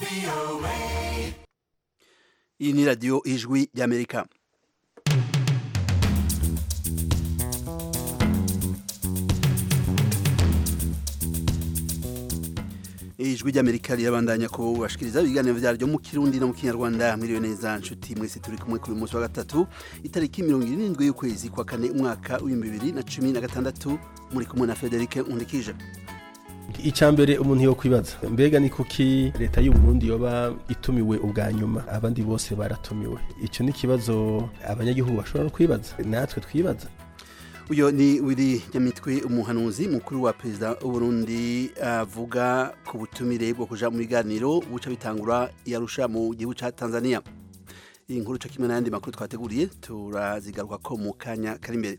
iyi ni radiyo ijwi ry'amerika ijwi ry'amerika rirabandanya kubashikiriza ibiganiro vyaryo mu kirundi no mu kinyarwanda mwiriwe neza nshuti mwese turi kumwe kuri munsi wa gatatu itariki mirongo irindwi y'ukwezi kwa kane umwaka w'ibihumbi bibiri na cumi na gatandatu muri kumwe na federike nkundikije icya mbere umuntu yo kwibaza mbega ni kuki leta y'u Burundi yoba itumiwe ubwa nyuma abandi bose baratumiwe icyo ni ikibazo abanyagihugu bashobora no kwibaza natwe twibaza uyo ni wiri nyamitwe umuhanuzi mukuru wa perezida w'uburundi avuga ku butumire bwo kuja mu biganiro buca bitangura yarusha mu gihugu ca tanzania iyi nkuru co kimwe n'ayandi makuru twateguriye turazigaruka ko mu kanya kari imbere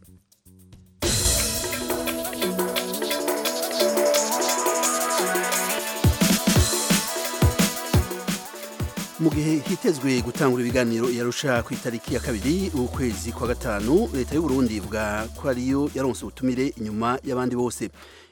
mu gihe hitezwe gutangura ibiganiro yarusha ku itariki ya kabiri ukwezi kwa gatanu leta y'u Burundi ivuga ko ariyo yaronse ubutumire inyuma y'abandi bose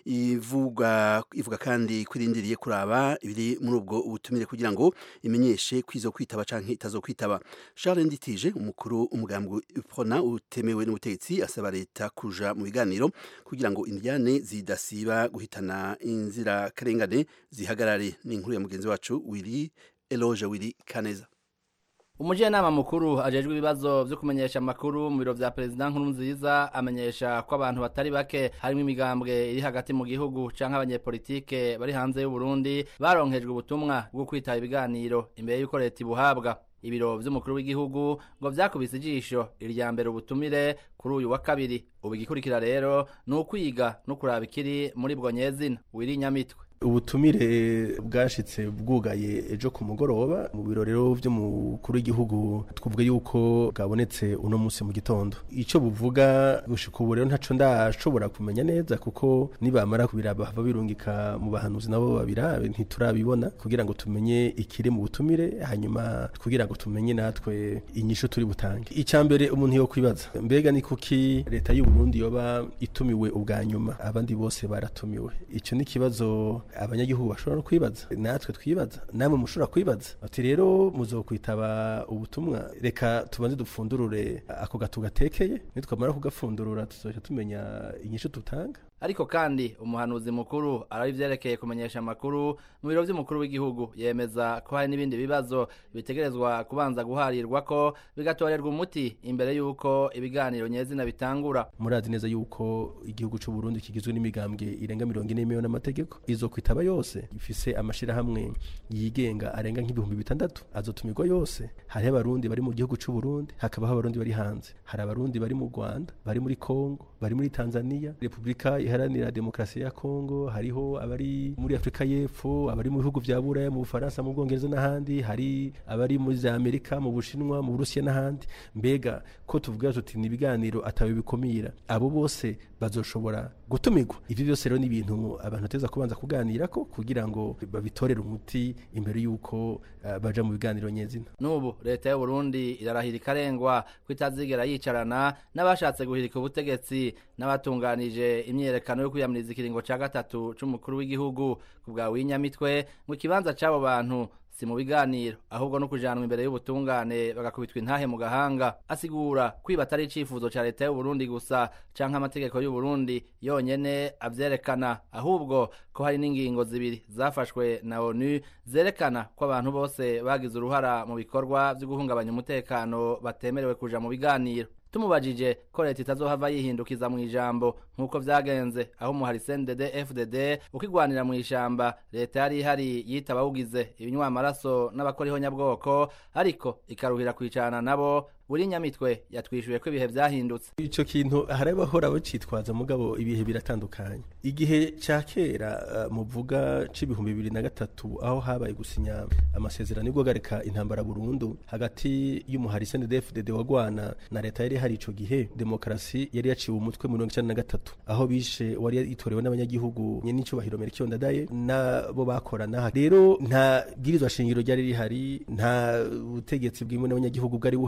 ivuga ivuga kandi kwirindiriye kuraba ibiri muri ubwo ubutumire kugira ngo imenyeshe kwizo kwitaba canke itazo kwitaba Charles Nditije umukuru umugambwe Prona utemewe n'ubutegetsi asaba leta kuja mu biganiro kugira ngo indiane zidasiba guhitana inzira karengane zihagarare ni inkuru ya mugenzi wacu wiri Eloge Willy Kaneza Umujyanama mukuru ajejwe ibibazo vyo kumenyesha amakuru mu biro vya President nkuru nziza amenyesha ko abantu batari bake harimo imigambwe iri hagati mu gihugu canke abanyepolitike bari hanze y'u Burundi baronkejwe ubutumwa bwo kwitaba ibiganiro imbere y'uko leta ibuhabwa ibiro vy'umukuru w'igihugu ngo vyakubise ijisho irya mbere ubutumire kuri uyu wa kabiri ubu igikurikira rero ni ukwiga no kuraba ikiri muri bwo nyezina wiri nyamitwe ubutumire bwashitse bwugaye ejo ku mugoroba mu biro rero vy'umukuru w'igihugu twavuga yuko bwabonetse uno munsi mu gitondo ico buvuga gushika ubu rero ntaco ndashobora kumenya neza kuko nibamara kubiraba hava birungika mu bahanuzi nabo babirabe ntiturabibona kugira ngo tumenye ikiri mu butumire hanyuma kugira ngo tumenye natwe inyishu turi butange icya mbere umuntu yo kwibaza mbega ni kuki leta y'u Burundi yoba itumiwe ubwa nyuma abandi bose baratumiwe ico ni ikibazo abanyagihugu bashobora no kwibaza natwe twibaza namwe mushobora kwibaza ati rero muzokwitaba ubutumwa reka tubanze dupfundurure ako gatu gatekeye nitwamara kugapfundurura tuzoca tumenya inyishu tutanga ariko kandi umuhanuzi mukuru arari vyerekeye kumenyesha amakuru mu biro vy'umukuru w'igihugu yemeza ko hari n'ibindi bibazo bitegerezwa kubanza guharirwa ko bigatorerwa umuti imbere y'uko ibiganiro nyezina bitangura murazi neza yuko igihugu c'u Burundi kigizwe n'imigambwe irenga mirongo ine n'imwe n'amategeko izo kwitaba yose ifise amashirahamwe yigenga arenga nk'ibihumbi bitandatu azotumirwa yose hariho abarundi bari mu gihugu c'u Burundi hakabaho abarundi bari hanze hari abarundi bari mu Rwanda bari muri Kongo bari muri Tanzania Republika iharanira demokrasi ya Kongo hariho abari muri Afrika y'Epfo abari mu bihugu vya Buraya mu Bufaransa mu Bwongereza n'ahandi hari abari muri za Amerika mu Bushinwa mu Burusiya n'ahandi mbega ko tuvuga tuti ni ibiganiro atawe bikomira abo bose bazoshobora gutumirwa ivyo byose rero ni ibintu abantu teza kubanza kuganira ko kugira ngo babitorere umuti imbere y'uko uh, baja mu biganiro nyezina n'ubu leta y'u Burundi irarahira ikarengwa ko itazigera yicarana n'abashatse guhirika ubutegetsi n'abatunganije imyerekano yo kwiyamiriza ikiringo ca gatatu c'umukuru w'igihugu ku bwa winyamitwe mu kibanza c'abo bantu si mu biganiro ahubwo no kujanwa imbere y'ubutungane bagakubitwa intahe mu gahanga asigura kwiba atari icifuzo ca leta y'u Burundi gusa canke amategeko y'u Burundi yonyene avyerekana ahubwo ko hari n'ingingo zibiri zafashwe na ONU zerekana ko abantu bose bagize uruhara mu bikorwa vyo guhungabanya umutekano batemerewe kuja mu biganiro tumubajije ko leta itazohava yihindukiza mu ijambo nk'uko vyagenze aho umuhari CNDD FDD ukigwanira mu ishamba leta yari ihari yitaba wugize ibinywa amaraso n'abakora ihonyabwoko ariko ikaruhira kwicarana nabo buri nyamitwe yatwishuye ko ibihe vyahindutse ico kintu hari abahora bacitwaza mugabo ibihe biratandukanye igihe ca kera uh, muvuga c'ibihumbi bibiri na gatatu aho habaye gusinya amasezerano yo guhagarika intambara burundu hagati y'umuhari CNDD-FDD wagwana na leta yari hari ico gihe demokarasi yari yaciwe umutwe mu mirongo icenda na gatatu aho bishe wari yitorewe n'abanyagihugu nyenicubahiro Melchior Ndadaye nabo bakorana rero nta bwirizwa shingiro ryari rihari nta butegetsi bwimwe n'abanyagihugu bwari buhari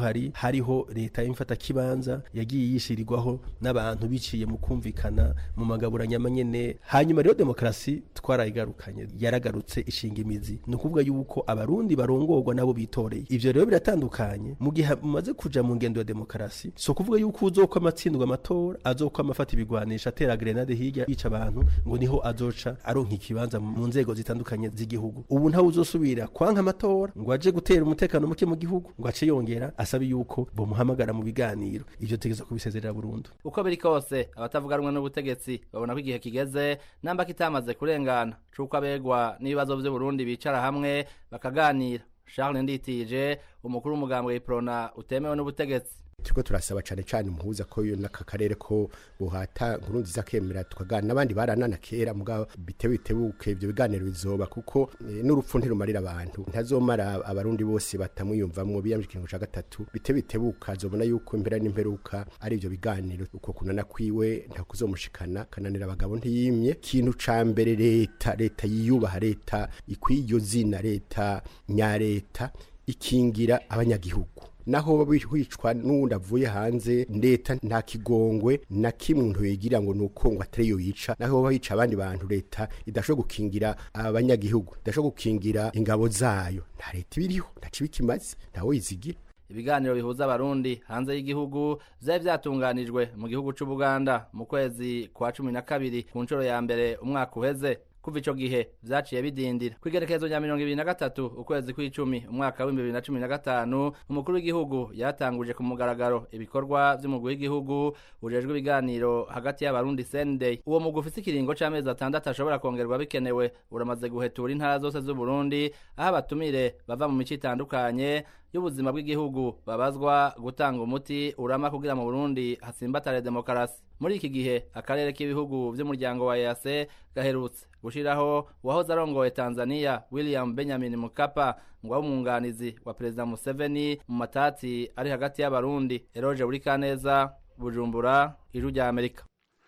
hariho leta y'imfata kibanza yagiye yishirirwaho n'abantu biciye mu kumvikana mu magaburanyama nyene hanyuma rero demokarasi twarayigarukanye yaragarutse ishinga imizi ni ukuvuga yuko abarundi barongorwa nabo bitoreye ivyo rero biratandukanye mu gihe mumaze kuja mu ngendo ya demokarasi so kuvuga yuko uzokwa amatsindwa amatora azokwa amafata ibigwanisha atera grenade hirya yica abantu ngo niho azoca aronka ikibanza mu nzego zitandukanye z'igihugu ubu ntawe uzosubira kwanka amatora ngo aje gutera umutekano muke mu gihugu ngo ace yongera asabe yuko bomuhamagara mu biganiro ivyo tegeza kubisezerera burundu uko biri kose abatavuga rumwe n'ubutegetsi babona ko igihe kigeze namba kitamaze kurengana c'uko abegwa n'ibibazo vy'uburundi bicara hamwe bakaganira charles nditije umukuru w'umugambwe w'iprona utemewe n'ubutegetsi turiko turasaba cane cane umuhuza ko yo n'aka karere ko buhata nkuru nziza kemera tukagana n'abandi baranana kera mugabo bitewe bitebuke ivyo biganiro bizoba kuko e, n'urupfu ntirumarira abantu ntazomara abarundi bose batamwiyumvamwo biyamije ikintu ca gatatu bitewe bitebuka azobona yuko impera n'imperuka ari ivyo biganiro uko kunana kwiwe nta kuzomushikana kananira abagabo ntiyimye ikintu ca mbere leta leta yiyubaha leta ikwiye iryo zina leta nyareta ikingira abanyagihugu naho wicwa n'uwundi avuye hanze leta nta kigongwe na kimwe umuntu yigira ngo nuko ngo atari yo yica naho baba yica abandi bantu leta idashobora gukingira abanyagihugu idashobora gukingira ingabo zayo nta leta ibiriho nta kibi kimaze ntawe yizigira ibiganiro bihuza abarundi hanze y'igihugu vyari vyatunganijwe mu gihugu c'ubuganda mu kwezi kwa cumi na kabiri ku nshuro ya mbere umwaka uheze kuva ico gihe vyaciye bidindira kwigerekezo rya mirongo ibiri na gatatu ukwezi kw'icumi umwaka w'ibihumbi bibiri na cumi na gatanu umukuru w'igihugu yatanguje ku mugaragaro ibikorwa vy'umugwi w'igihugu ujejwe ibiganiro hagati y'abarundi senday uwo mugwi ufise ikiringo c'amezi atandatu ashobora kongerwa bikenewe uramaze guhetura intara zose z'uburundi aho abatumire bava mu mico itandukanye y'ubuzima bw'igihugu babazwa gutanga umuti urama kugira mu Burundi hatsimbatare demokarasi muri iki gihe akarere k'ibihugu vy'umuryango wa EAC gaherutse gushiraho uwahoze arongoye Tanzania William Benjamin Mkapa ngo abe umwunganizi wa Perezida Museveni mu matati ari hagati y'abarundi Eroge Burikaneza Bujumbura ijuru rya Amerika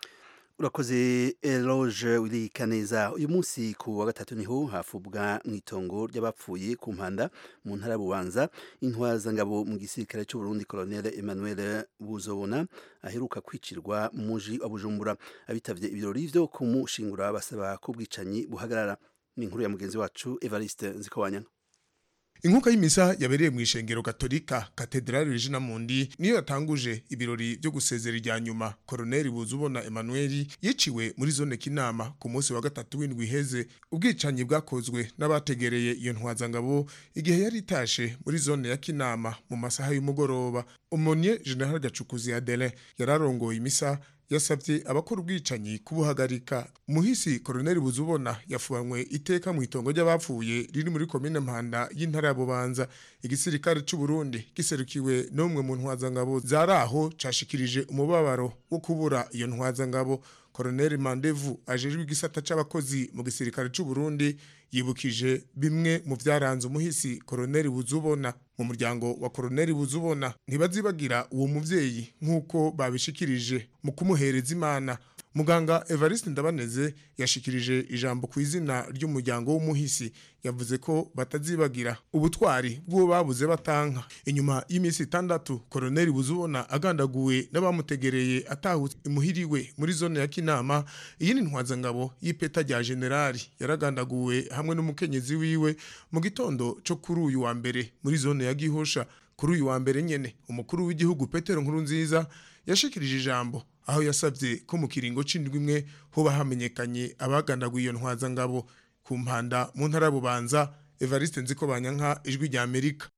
urakoze eloge wirika neza uyu munsi ku wa gatatu niho hafubwa mu itongo ry'abapfuye ku mpanda mu ntara ya bubanza intwazangabo mu gisirikare cy'uburundi colonel emmanuel buzobona aheruka kwicirwa mu muji wa bujumbura abitavye ibirori vyo kumushingura basaba ko ubwicanyi buhagarara ni inkuru ya mugenzi wacu evariste nzikowanyana inkuka y'imisa yabereye mu ishengero katolika katedrali regina mundi niyo yatanguje ibirori byo gusezera irya nyuma koroneli buzubona emmanuel yiciwe muri zone kinama ku munsi wa gatatu w'indwi iheze ubwicanyi bwakozwe n'abategereye iyo ntwazangabo igihe yari itashe muri zone ya kinama mu masaha y'umugoroba umonye general gacukuzi adelin yararongoye imisa yasabye abakora ubwicanyi kubuhagarika muhisi koroneli buzubona yafubanywe iteka mu itongo ry'abapfuye riri muri komine mpanda y'intara ya bubanza igisirikare c'u Burundi giserukiwe n'umwe mu ntwazangabo zaraho cashikirije umubabaro wo kubura iyo ntwazangabo koroneli mandevu ajejwe igisata c'abakozi mu gisirikare c'u Burundi yibukije bimwe mu vyaranze umuhisi koroneli buzubona mu muryango wa koroneli buzubona ntibazibagira uwo muvyeyi nk'uko babishikirije mu kumuhereza imana muganga evariste ndabaneze yashikirije ijambo ku izina ry'umuryango w'umuhisi yavuze ko batazibagira ubutwari bw'uwo babuze batanka inyuma y'iminsi itandatu koroneli buzubona agandaguwe n'abamutegereye atahutse imuhiriwe muri zone ya kinama iyi ni ntwazangabo y'ipeta rya generali yaragandaguwe hamwe n'umukenyezi wiwe mu gitondo cyo kuri uyu wa mbere muri zone ya gihosha kuri uyu wa mbere nyene umukuru w'igihugu petero nkuru nziza yashikirije ijambo aho yasabye ko mu kiringo c'indwi imwe hoba hamenyekanye abagandaguye iyo ntwazangabo ku mpanda mu ntara bubanza evariste nziko banyanka ijwi rya amerika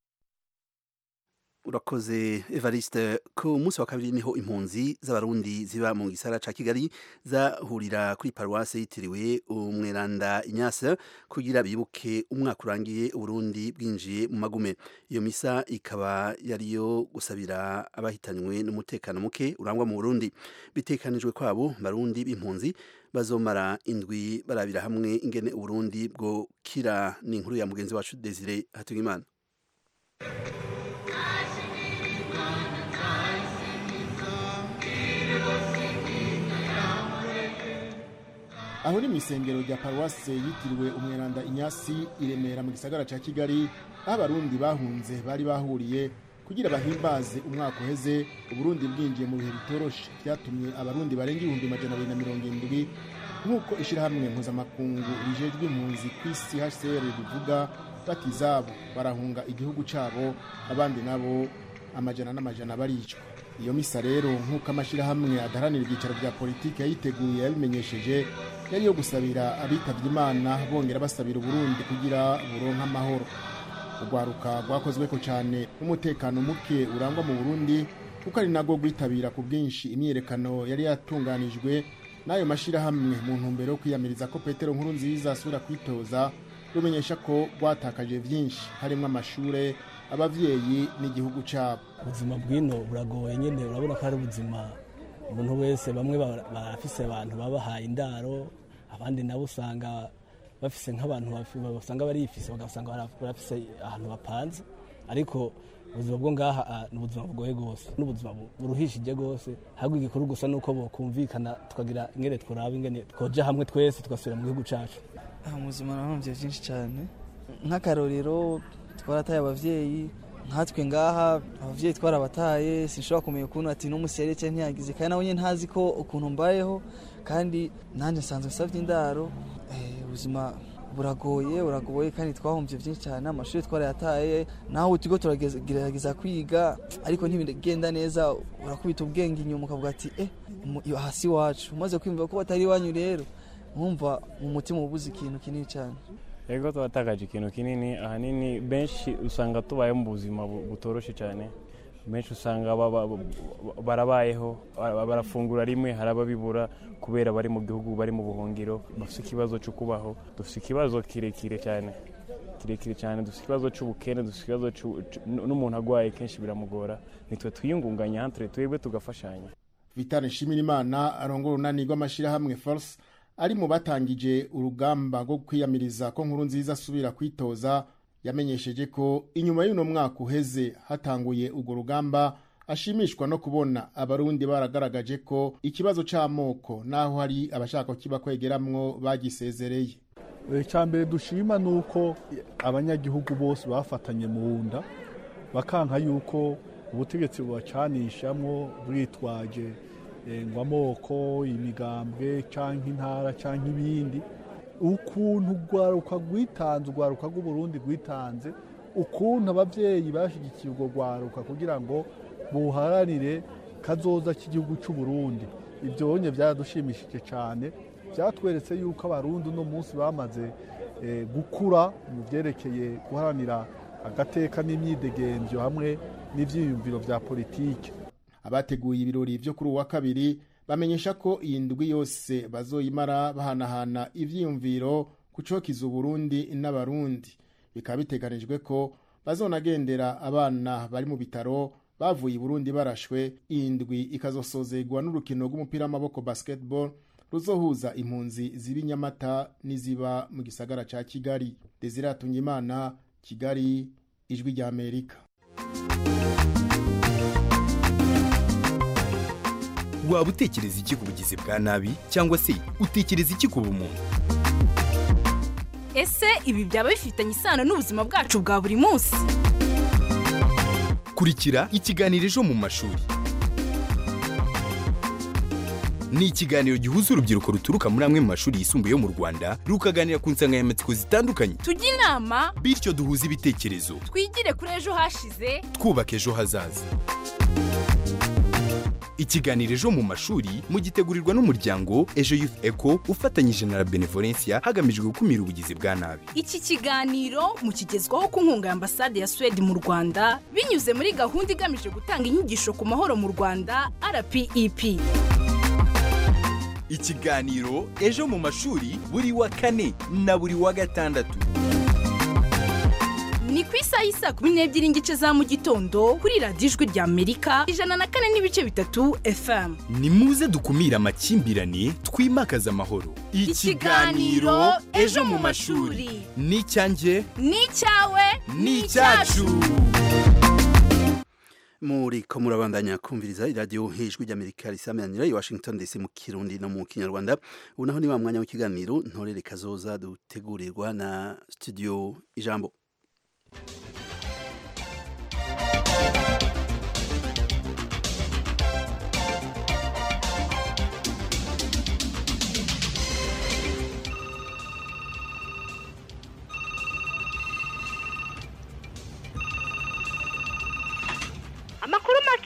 urakoze evariste ku munsi wa kabiri niho impunzi z'abarundi ziba mu gisara ca kigali zahurira kuri paruwase yitiriwe umweranda inyasa kugira bibuke umwaka urangiye uburundi bwinjiye mu magume iyo misa ikaba yariyo gusabira abahitanywe n'umutekano muke urangwa mu burundi bitekanijwe kwabo barundi b'impunzi bazomara indwi barabira hamwe ingene uburundi bwo kira ni inkuru ya mugenzi wacu desire hatungimana aho ni mu isengero rya paruwase yitiriwe umweranda inyasi i remera mu gisagara cya kigali aho abarundi bahunze bari bahuriye kugira bahimbaze umwaka uheze uburundi bwinjiye mu bihe bitoroshe byatumye abarundi barenga ibihumbi majana abiri na mirongo indwi nk'uko ishyirahamwe mpuzamakungu rijejwe impunzi ku isi hcr rivuga bati izabo barahunga igihugu cyabo abandi nabo amajana n'amajana baricwa iyo misa rero nk'uko amashyirahamwe adaharanira ibyicaro bya politiki yayiteguye yabimenyesheje yari iyo gusabira abitabye imana bongera basabira uburundi kugira buronke amahoro urwaruka rwakozweko cyane n'umutekano muke urangwa mu burundi kuko ari nabwo rwitabira ku bwinshi imyiyerekano yari yatunganijwe n'ayo mashyirahamwe mu ntumbero yo kwiyamiriza ko petero nkuru nziza asubira kwitoza rumenyesha ko rwatakaje byinshi harimo amashure abavyeyi n'igihugu cyabo ubuzima bw'ino buragoye nyine urabona ko ari ubuzima umuntu wese bamwe ba- barafise abantu babahaye indaro abandi nabo usanga bafise nk'abantu bafi- basanga barifise bagasanga bara- barafise ahantu bapanze ariko ubuzima bwo ngaha ah, ni ubuzima bugoye rwose n'ubuzima bu- buruhishije rwose ahubwo igikuru gusa ni uko bokumvikana tukagira ingene tworaba ingene twoja hamwe twese tugasubira mu gihugu cacu aha mu buzima narahomvye byinshi cyane nk'akarorero twarataye abavyeyi nkatwe ngaha abavyeyi twarabataye sinshobora kumenya ukuntu ati n'umusi yari cyane ntiyagize kandi nawe nyine ntazi ko ukuntu mbayeho kandi nanjye nsanzwe nsavye indaro Eh, ubuzima buragoye buragoye kandi twahomvye byinshi cyane amashuri twarayataye naho utigo turagerageza kwiga ariko ntibigenda neza urakubita ubwenge inyuma ukavuga ati eh mu- iyo hasi wacu umaze kwiyumva ko batari iwanyu rero wumva mu mutima ubuze ikintu kinini cyane Ego twatakaje ikintu kinini ahanini benshi usanga tubaye mu buzima bu- butoroshe cyane benshi usanga baba- ba- barabayeho bara- barafungura rimwe hari ababibura kubera bari mu gihugu bari mu buhungiro bafite ikibazo cyo kubaho dufite ikibazo kirekire cyane kirekire cyane dufite ikibazo cy'ubukene dufite ikibazo c'u- c'u- n'umuntu agwaye kenshi biramugora nitwe twiyungunganya hantre twebwe tugafashanya vitale nshimirimana arongora urunani rw'amashyirahamwe force ari mu batangije urugamba rwo kwiyamiriza ko nkuru nziza asubira kwitoza yamenyesheje ko inyuma y'uno mwaka uheze hatanguye urwo rugamba ashimishwa no kubona abarundi baragaragaje ko ikibazo c'amoko naho hari abashaka kiba kwegeramwo bagisezereye icya mbere dushima ni uko abanyagihugu bose bafatanye mu nda bakanka yuko ubutegetsi bubacanishamwo bwitwaje eh, ngo amoko imigambwe cyangwa intara cyangwa ibindi ukuntu urwaruka rwitanze urwaruka rw'uburundi rwitanze ukuntu ababyeyi bashyigikiye urwo rwaruka kugira ngo buharanire kazoza k'igihugu cy'u Burundi ibyo bonye byaradushimishije cyane byatweretse yuko abarundi uno munsi bamaze eh, gukura mu byerekeye guharanira agateka n'imyidegemvyo hamwe n'ivyiyumviro vya politike abateguye ibirori byo kuri uyu wa kabiri bamenyesha ko iyi ndwi yose bazoyimara bahanahana ivyiyumviro ku cokiza uburundi n'abarundi bikaba biteganijwe ko bazonagendera abana bari mu bitaro bavuye i burundi barashwe iyi ndwi ikazosozegwa n'urukino rw'umupira w'amaboko basketball ruzohuza impunzi ziba i nyamata n'iziba mu gisagara ca kigali desire imana kigali ijwi rya amerika waba utekereza iki ku bugizi bwa nabi cyangwa se utekereza iki ku bumuntu ese ibi byaba bifitanye isano n'ubuzima bwacu bwa buri munsi kurikira ikiganiro ejo mu mashuri ni ikiganiro gihuza urubyiruko ruturuka muri amwe mu mashuri yisumbuye yo mu rwanda rukaganira ku nsanganyamatsiko zitandukanye tujye inama bityo duhuze ibitekerezo twigire kuri ejo hashize twubaka ejo hazaza ikiganiro ejo mu mashuri mugitegurirwa n'umuryango ejo youth eco ufatanyije na la benevolencia hagamijwe gukumira ubugizi bwa nabi iki kiganiro mukigezwaho ku nkunga ya ambasade ya suwede mu rwanda binyuze muri gahunda igamije gutanga inyigisho ku mahoro mu rwanda rpep ikiganiro ejo mu mashuri buri wa kane na buri wa gatandatu ni ku isaha y'isaa kumi n'ebyiri n'igice za mu gitondo kuri radiyo ijwi rya amerika ijana na kane n'ibice bitatu fm ni muze dukumire amakimbirane twimakaze amahoro Ikiganiro Ejo mu Mashuri. ni icyanjye ni icyawe ni icyacu muri ko murabandanya kumviriza iradiyo hejuru ry'amerika risamanira i washington dc mu kirundi no mu kinyarwanda ubu naho ni wa mwanya w'ikiganiro ntorere kazoza dutegurirwa na studio ijambo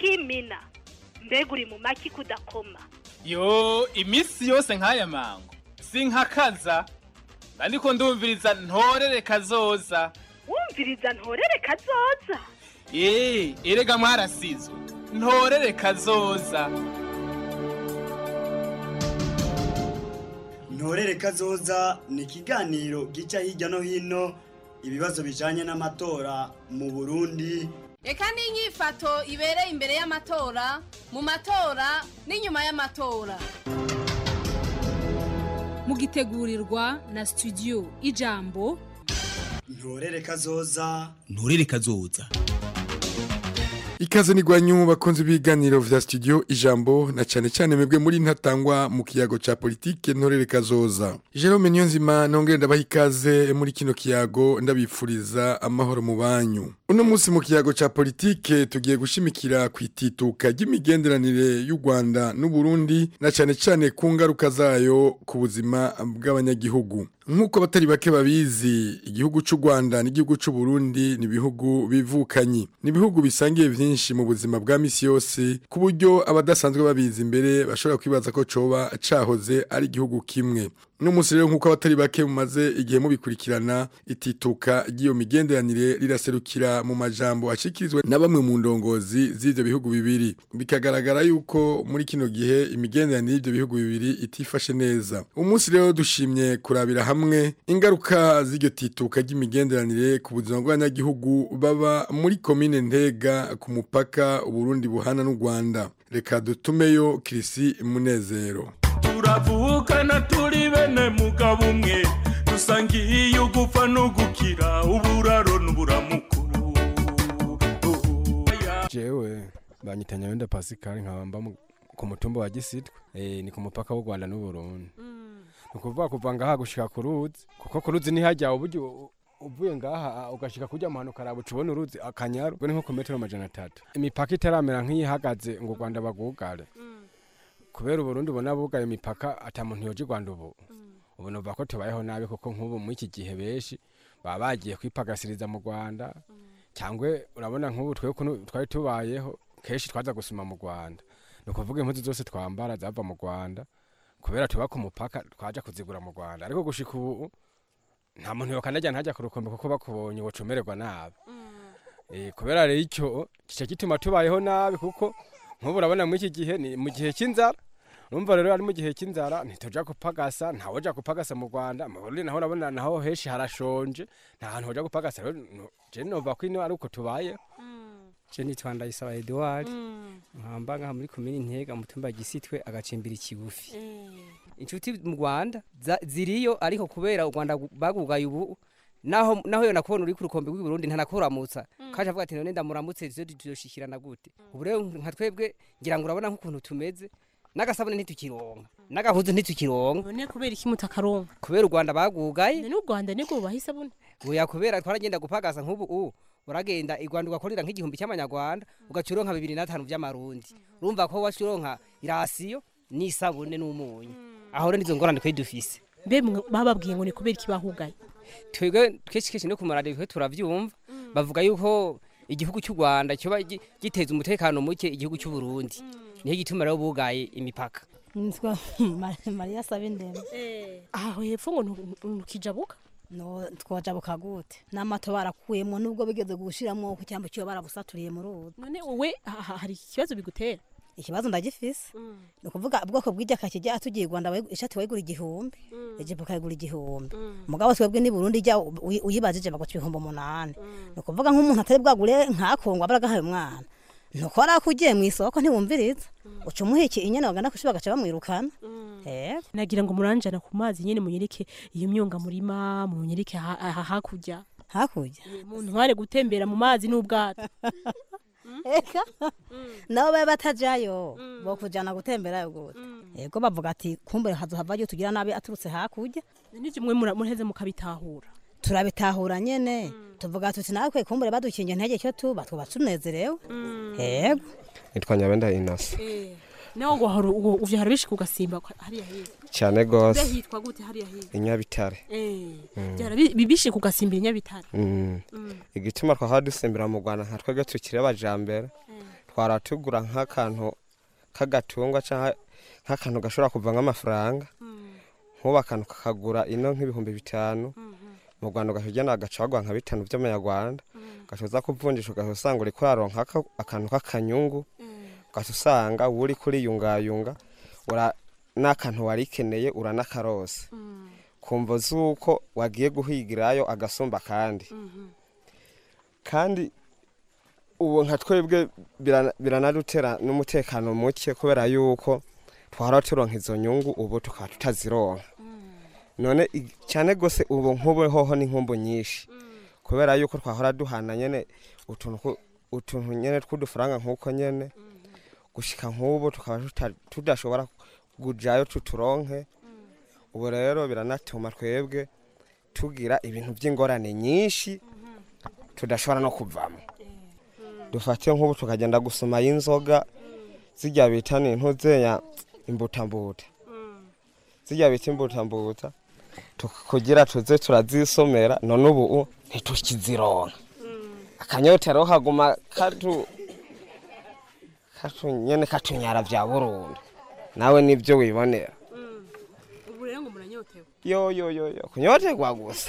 n'imina mbega uri mu maki kudakoma yo iminsi yose nk'aya mango sinkakaza ariko ndumviriza ntorere kazoza wumviriza ntorere kazoza eee erega mwarasizwe ntorere kazoza ntorere kazoza ni ikiganiro gica hirya no hino ibibazo bijanye n'amatora mu burundi reka n'inyifato ibereye imbere y'amatora mu matora n'inyuma y'amatora mugitegurirwa na studio ijambo ntorere kazoza nturere kazoza Ikaze ni gwanyu bakunze ibiganiro vya studio ijambo na cyane cyane mwebwe muri ntatangwa mu kiyago ca politike ntorere kazoza. Jerome Niyonzima nongere ndabaha ikaze muri kino kiyago ndabipfuriza amahoro mu banyu. Uno munsi mu kiyago ca politike tugiye gushimikira kwitituka ry'imigenderanire y'u Rwanda n'u Burundi na cyane cyane ku ngaruka zayo ku buzima bw'abanyagihugu. Nk'uko batari bake babizi igihugu cy'u Rwanda n'igihugu cy'u Burundi ni ibihugu bivukanyi. Ni ibihugu bisangiye vyinshi mu buzima bwa misi yose ku buryo abadasanzwe babizi imbere bashobora kwibaza ko coba cahoze ari igihugu kimwe. N'umunsi rero nk'uko abatari bake mumaze igihe mubikurikirana itituka ry'iyo migenderanire riraserukira mu majambo ashikirizwa na bamwe mu ndongozi z'ivyo bihugu bibiri. Bikagaragara yuko muri kino gihe imigenderanire y'ivyo bihugu bibiri itifashe neza. Umunsi rero dushimye kurabira hamwe ingaruka z'iryo tituka ry'imigenderanire ku buzima bw'abanyagihugu baba muri komine Ntega ku mupaka Uburundi buhana n'u Rwanda. Reka dutumeyo Kirisi Munezero. turavukana turi bene mugabo umwe dusangiye ugupfa no gukira uburaro n'uburamuko jewe banyitanya wenda Pascal nkaba mba mu- ku mutumba wa Gisitwe eh ni ku mupaka w'u Rwanda n'u Burundi ni ukuvuga kuva ngaha gushika ku ruzi kuko ku ruzi nihajya uburyo uvuye ngaha ugashika kujya mu hanuka arabu tubona uruzi akanyaru ubwo ni nko ku metero amajana atatu imipaka itaramera nk'iyihagaze ngo u Rwanda bagugare kubera uburundi ubona bugaye imipaka ata muntu yoje i Rwanda ubu ubu numva ko tubayeho nabi kuko nk'ubu muri iki gihe benshi baba bagiye kwipagasiriza mu Rwanda cyangwa urabona nk'ubu twe ukuntu twari tubayeho kenshi twaza gusuma mu Rwanda ni ukuvuga impuzu zose twambara zava mu Rwanda kubera tuba ku mupaka twaja kuzigura mu Rwanda ariko gushika ubu nta muntu yokanajya ntajya ku rukombe kuko bakubonye wocomererwa nabi Eh, kubera rero icyo kica gituma tubayeho nabi kuko nk'ubu urabona muri iki gihe ni mu gihe cy'inzara urumva rero ari mu gihe cy'inzara ntituja gupagasa ntawe uja gupagasa mu Rwanda mu Burundi naho urabona naho henshi harashonje nta hantu hoja gupagasa rero no- je nova ko ino ari uko tubayeho je nitwa ndayisaba edouard nkamba ngaha muri komini ntega mutumba gisitwe agacimbira ikigufi inshuti mu rwanda za- ziriyo ariko kubera u rwanda gu- bagugaye ubu naho naho yo nakubona uri ku rukombe rw'i Burundi ntanakuramutsa kaje avuga ati none ndamuramutse ivyo tuzoshikirana gute ubu rero nka twebwe ngira ngo urabona nk'ukuntu tumeze n'agasabune ntitukironka n'agahuzu ntitukironka none kubera iki mutakaronka kubera u rwanda bagugaye none u rwanda nibwo bubaha isabune oya kubera twaragenda gupagasa nk'ubu ubu uragenda i rwanda ugakorera nk'igihumbi cy'amanyarwanda ugaca uronka bibiri n'atanu by'amarundi urumva ko waca uronka irasiyo n'isabune n'umunyu aho rero nizo ngorane twari dufise mbe mwe- bababwiye ngo ni kubera iki bahugaye twebwe kenshi kenshi no ku maradiyo twe turavyumva bavuga yuko igihugu cy'u rwanda cyoba gi- giteza umutekano muke igihugu cy'u burundi niyo gituma rero bugaye imipaka nitwa mariya sabindema aho hepfo ngo ntu- ntukijabuka no twajabuka gute n'amato barakuyemo nubwo bigeze gushiramo ku cyambo cyo barabusaturiye mu ruzi none wowe ha- ha- hari ikibazo bigutera ikibazo ndagifise ni ukuvuga ubwoko bw'ijya kijya atugiye i rwanda wayigu- ishati wayigura igihumbi ijipo ukayigura igihumbi mugabo twebwe ni burundi ijya uyi- uyibajije baguca ibihumbi umunani ni ukuvuga nk'umuntu atari bwagure nk'akongwa baragahaye umwana nuko wari akugiye mu isoko ntiwumviriza uca umuhiki inyana bagana kushi bagaca bamwirukana eh nagira ngo muranjana ku mazi nyene munyereke iyo myonga murima munyereke ha- ha- hakurya hakurya muntu ntware gutembera mu mazi n'ubwato eka nabo baba batajayo bo kujana gutemberayo gute yego bavuga ati kumbere hazohavayo tugira nabi aturutse hakurya nivyo mwe mura- muraheze mukabitahura turabitahura nyene tuvuga tuti natwe kumbure badukingiye ntege cyo tuba tuba tunezerewe yego nitwa nyabenda inasi nawe ngo hari uwo uvyara bishika ugasimba kwa- hariya heza cyane mbe gose hitwa gute hariya heza inyabitare eh Mm. vyara bi- bi- bishika ugasimbira inyabitare Mm. igituma twahora dusembera mu rwanda nka twebwe tukiri abajambere twara tugura nk'akantu k'agatungwa cyangwa nk'akantu gashobora kuva nk'amafaranga nk'ubu akantu kakagura ino nk'ibihumbi bitanu mu rwanda ugahita agacagwa nka bitanu by'amanyarwanda ugasoza kuvunjisha ugahita usanga uri kuraronka aka- akantu k'akanyungu ugahita usanga wowe uri kuriyungayunga ura- n'akantu warikeneye uranakarose kumva z'uko wagiye guhigirayo agasumba kandi kandi ubu nka twebwe birana- biranadutera n'umutekano muke kubera yuko twara turonka izo nyungu ubu tukaba tutazironka none i- cyane gose ubu nk'ubu hoho ni nkumbu nyinshi kubera yuko twahora duhana nyene utuntu ku- utuntu nyene tw'udufaranga nk'uko nyene gushika nk'ubu tukaba tuta- tudashobora kujayo tuturonke ubu rero biranatuma twebwe tugira ibintu by'ingorane nyinshi tudashobora no kuvamo dufate nk'ubu tukagenda gusoma y'inzoga zijya bita ni ntuzenya imbutambuta zijya bita imbutambuta tuk- kugira tuze turazisomera none ubu ntitukizironka akanyotero kaguma katu katu nyene katunyara vya burundu nawe nibyo wibonera ubu rero ngo muranyotewe yo yo yo yo kunyoterwa gusa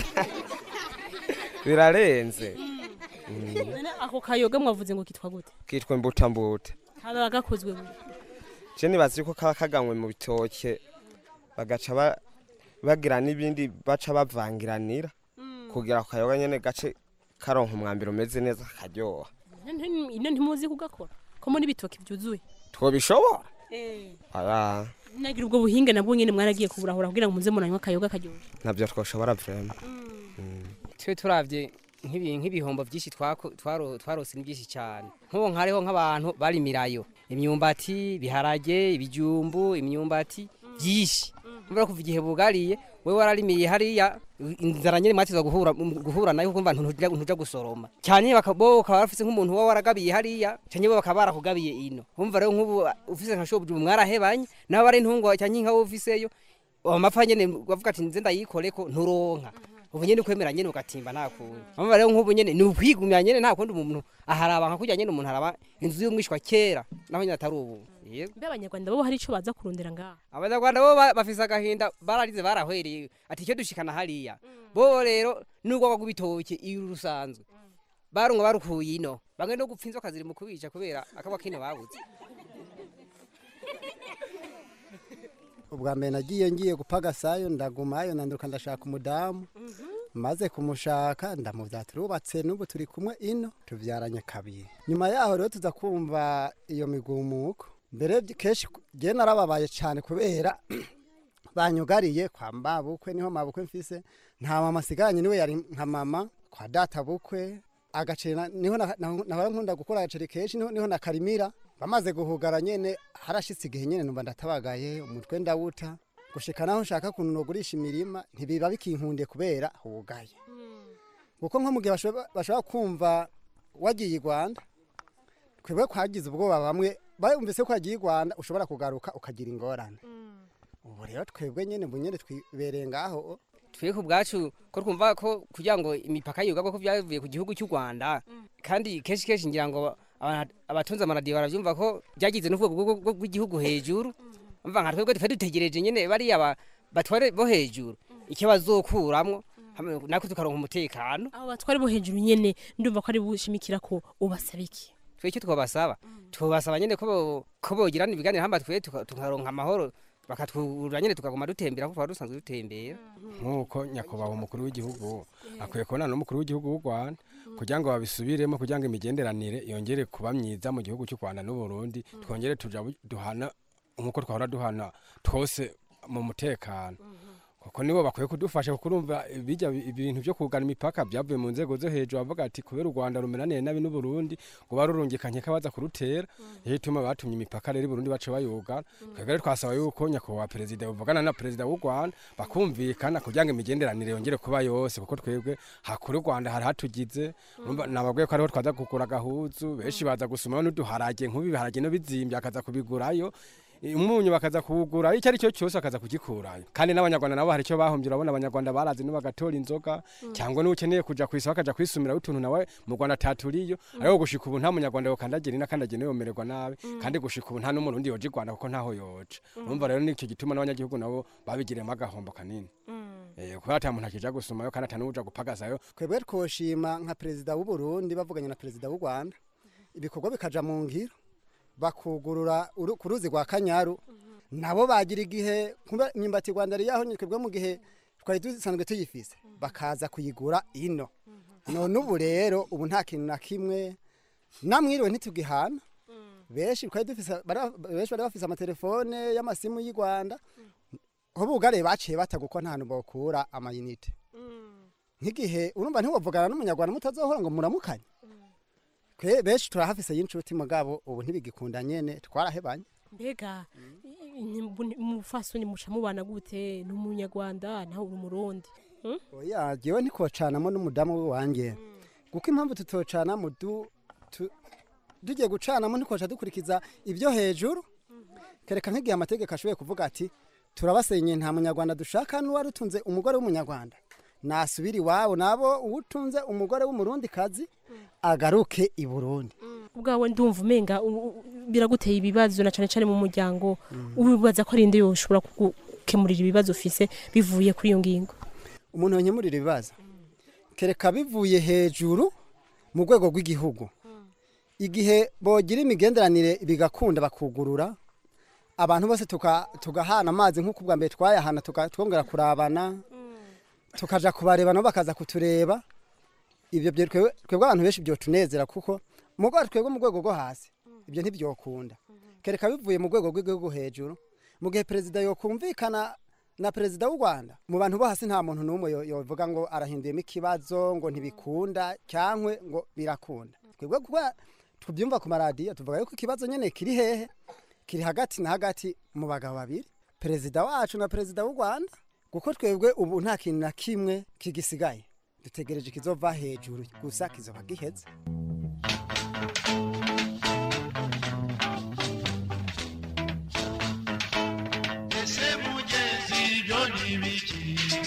birarenze Mm. none ako kayoga mwavuze ngo kitwa gute kitwa imbutambuta kaba gakozwe mu je nibaza yuko kaba kaganywe mu bitoke bagaca ba- bagira n'ibindi baca bavangiranira kugira ako kayoga nyene gace karonka umwambiro umeze neza karyoha ino ntimuzi kugakora ko muri bitoki byuzuye twobishobora eh aya nagira ubwo buhinga nabwo nyene mwaragiye kuburahura kugira ngo muze muranywa akayoga karyoshye navyo twoshobora vrema twe turavye nk'ibi- nk'ibihombo byinshi twako- twaro- twarose ni byinshi cyane nk'ubu nkariho nk'abantu barimirayo imyumbati ibiharage ibijumbu imyumbati byinshi mbura kuva igihe bugariye wewe wararimiye hariya inzara nyine mwatiza guhura guhura nayo kumva ntuja ntuja gusoroma cyane bakabo bakaba bafise nk'umuntu wa waragabiye hariya cyane bo bakaba barakugabiye ino umva rero nk'ubu ufise nka shobuju mwarahebanye naho bari ntungwa cyane nka ufiseyo amapfa nyene bavuga ati nze ndayikoreko nturonka ubu nyene ukwemera nyene ugatimba nta kundi amva rero nk'ubu nyene ni ukwigumya nyene nta kundi umuntu aharaba nka kurya nyene umuntu araba inzu y'umwishwa kera naho nyene atari ubu yego mbe abanyarwanda bo hari ico baza kurondera ngaha abanyarwanda bo ba- bafise agahinda bararize barahwereye ati icyo dushikana hariya bo rero n'ubwoko bw'ibitoke iyo rusanzwe barunga barukuye ino bamwe no gupfa inzoka ziri mu kubica kubera akabwa kino babuze ubwa mbere nagiye ngiye gupagasayo ndagumayo nanduka ndashaka umudamu maze kumushaka ndamubyara turubatse n'ubu turi kumwe ino tubyaranye kabiri nyuma yaho rero tuza kumva iyo migumuko mbere by- kenshi ngewe narababaye cyane kubera banyugariye kwa mbabukwe niho mabukwe mfise nta mama asiganye niwe yari nka mama kwa data bukwe agaceri na- niho na- na- nahora nkunda gukora agaceri kenshi niho niho nakarimira bamaze guhugara nyene harashitse igihe nyene numva ndatabagaye umutwe ndawuta gushika naho nshaka kuntu nogurisha imirima ntibiba bikinkundiye kubera hugaye kuko nko mu gihe bashobora bashobora kumva wagiye i rwanda twebwe kwagize ubwoba bamwe bumvise ko wagiye i rwanda ushobora kugaruka ukagira ingorane ubu rero twebwe nyene ubu nyene twibereye ngaho twe ku bwacu ko twumva ko kugira ngo imipaka yugagwa ko byavuye ku gihugu cy'u Rwanda kandi kenshi kenshi ngira ngo aba- abatunze amaradiyo barabyumva ko byagize n'ubwoko bwo- bw'igihugu hejuru umva nka twebwe twe dutegereje nyine bariya ba- batware bo hejuru icyo bazokuramwo hamwe natwe tukaronka umutekano abo batwari bo hejuru nyene ndumva ko ari bushimikira ko ubasaba iki twe icyo twabasaba twabasaba nyine ko bo- ko bogirana ibiganiro hamba twe tuka- tukaronka amahoro bakatwura nyine tukaguma dutembera kuko twari dusanzwe dutembera nk'uko nyakubahwa umukuru w'igihugu akwiye kubonana n'umukuru w'igihugu w'u rwanda kugira ngo babisubiremo kugira ngo imigenderanire yongere kuba myiza mu gihugu cy'u rwanda n'uburundi twongere tuja bu- duhana nk'uko twahora duhana twose mu mutekano kuko nibo bakwiye kudufasha kuko urumva bijya ibintu byo kugana imipaka byavuye mu nzego zo hejuru bavuga ati kubera u rwanda rumeraniye nabi n'uburundi ngo barurungikanye ko baza kurutera niyo ituma batumye imipaka rero i burundi baca bayugana twebwe rero twasaba yuko nyakubahwa perezida bavugana na perezida w'u rwanda bakumvikana kugira ngo imigenderanire yongere kuba yose kuko twebwe hakuru u rwanda hari hatugize urumva nababwiye ko ariho twaza kugura agahuzu benshi baza gusumaho n'uduharage nk'ubu ibiharage no bizimbye akaza kubigurayo umunyu bakaza kuwugura icyo ari cyo cyose bakaza kugikurayo kandi n'abanyarwanda nabo hari icyo bahombye urabona abanyarwanda barazi no bagatora inzoga cyangwa n'ukeneye kuja kwisa bakaja kwisumira utuntu nawe mu Rwanda taturiyo ariko gushika ubu nta munyarwanda yokandagira ina kandagira yomererwa nabi kandi gushika ubu nta n'umurundi yoje i Rwanda kuko ntaho yoje urumva rero nicyo gituma n'abanyagihugu nabo babigiremo agahombo kanini eh kubera ata muntu akija gusumayo kandi ata n'uja gupagazayo twebwe twoshima nka perezida w'u Burundi bavuganye na perezida w'u Rwanda ibikorwa bikaja mu ngiro bakugurura uru- ku ruzi rwa kanyaru nabo bagira igihe kumbe imyumbati rwanda yari yaho twebwe mu gihe twari dusanzwe tuyifise bakaza kuyigura ino none ubu rero ubu nta kintu na kimwe namwiriwe ntitugihana benshi twari dufise bara- benshi bari bafise amatelefone y'amasimu y'u rwanda aho bugare baciye bataga uko nta hantu bokura amayinite nk'igihe urumva ntiwavugana n'umunyarwanda mutazohora ngo muramukanye twe benshi turahafise y'inshuti mugabo ubu ntibigikunda nyene twarahebanye mbega umufasoni muca mubana gute ni umunyarwanda nawe uri umurundi Hmm? oya jewe ntikocanamo n'umudamu wanjye kuko impamvu tutocanamo du tu- tugiye gucanamo ntikoca dukurikiza ibyo hejuru kereka nk'igihe amategeko ashoboye kuvuga ati turabasenye nta munyarwanda dushaka n'uwari utunze umugore w'umunyarwanda nasubira iwabo nabo uwutunze umugore w'umurundi kazi agaruke i burundi ubwawe ndumva umenga u- u- biraguteye ibibazo na cane cane mu muryango ubibaza ko ari inde yoshobora kugukemurira ibibazo ufise bivuye kuri iyo ngingo umuntu yonyemurira ibibazo kereka bivuye hejuru mu rwego rw'igihugu igihe bogira imigenderanire bigakunda bakugurura abantu bose tuka- tugahana amazi nk'uko ubwa mbere twayahana tuka- twongera kurabana tukaja kubareba nabo bakaza kutureba ibyo byo twebwe twebwe abantu benshi byotunezera kuko mu rwego twebwe mu rwego rwo hasi ibyo ntibyokunda kereka bivuye mu rwego rw'igihugu hejuru mu gihe perezida yokumvikana na perezida w'u rwanda mu bantu bo hasi nta muntu n'umwe yo- yovuga ngo arahinduyemo ikibazo ngo ntibikunda cyangwa ngo birakunda twebwe kuba tubyumva ku maradiyo tuvuga yuko ikibazo nyine kiri hehe kiri hagati na hagati mu bagabo babiri perezida wacu na perezida w'u rwanda kuko twebwe ubu nta kintu na kimwe kigisigaye dutegereje ikizova hejuru gusa kizoba giheze ese mugezi ibyo ni ibiki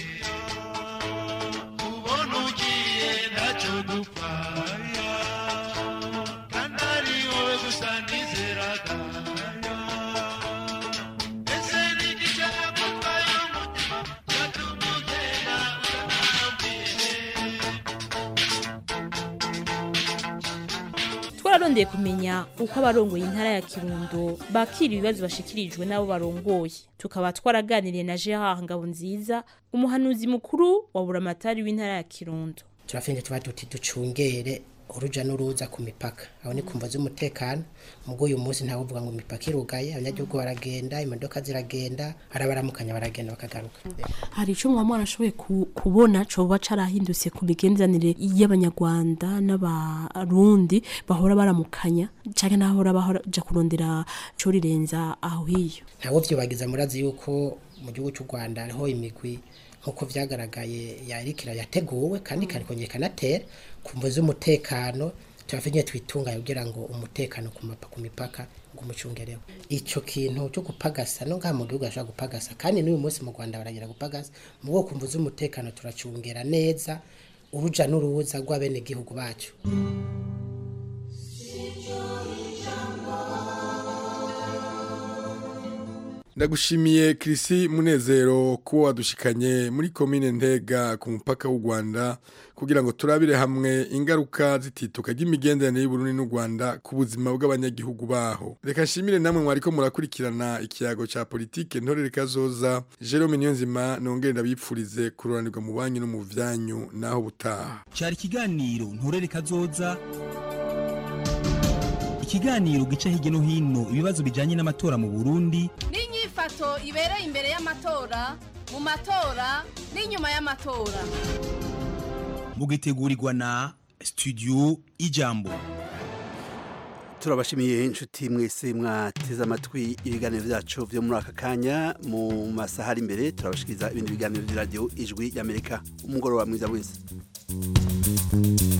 ubona ugiye ntacyo dupfaya kandi ari wowe gusa nizeraga ese ni igishaka gutwaye umutima cyatuma ugenda utanambwiye twararondeye kumenya uko abarongoye intara ya kirundo bakira ibibazo bashikirijwe n'abo barongoye tukaba twaraganiriye na gerard ngabonziza umuhanuzi mukuru wa buramatari w'intara ya kirundo turafinde tuba duti ducungere uruja n'uruza ku mipaka aho ni kumva z'umutekano mubwo uyu munsi ntawe uvuga ngo imipaka irugaye abanyagihugu baragenda imodoka ziragenda arabaramukanya baragenda bakagaruka hari icyo mwaba mwarashoboye ku- kubona coba carahindutse ku migenderanire y'abanyarwanda n'abarundi bahora baramukanya canke n'ahora baja kurondera co rirenza aho hiyo ntawe vyobagiza murazi yuko mu gihugu cy'u rwanda hariho imigwi nk'uko vyagaragaye yarikira yateguwe kandi ikarikongera ikanatera ku mvo z'umutekano turafite twitunganya kugira ngo umutekano ku mapa ku mipaka ngo umucungereho ico kintu cyo gupagasa no ngaha mu gihugu ashobora gupagasa kandi n'uyu munsi mu rwanda baragira gupagasa mu bwoko mvu z'umutekano turacungera neza uruja n'uruza rw'abenegihugu bacu ndagushimiye kirisi munezero kuba wadushikanye muri komine ntega ku mupaka w'u rwanda kugira ngo turabire hamwe ingaruka zitituka ry'imigenderanire y'uburundi n'u rwanda ku buzima bw'abanyagihugu baho reka nshimire namwe mwariko murakurikirana ikiyago ca politike ntorere kazoza jerome niyonzima nongere ndabipfurize kuroranirwa mu banyu no mu vyanyu naho butaha cyari ikiganiro nturere kazoza ikiganiro gica hirya no hino ibibazo bijyanye n'amatora mu burundi n'inyifato ibereye imbere y'amatora mu matora n'inyuma y'amatora mugitegurirwa na studio ijambo turabashimiye inshuti mwese mwateze amatwi ibiganiro byacu byo muri aka kanya mu masaha ari imbere turabashikiriza ibindi biganiro by'iradiyo ijwi y'amerika umugoroba mwiza wese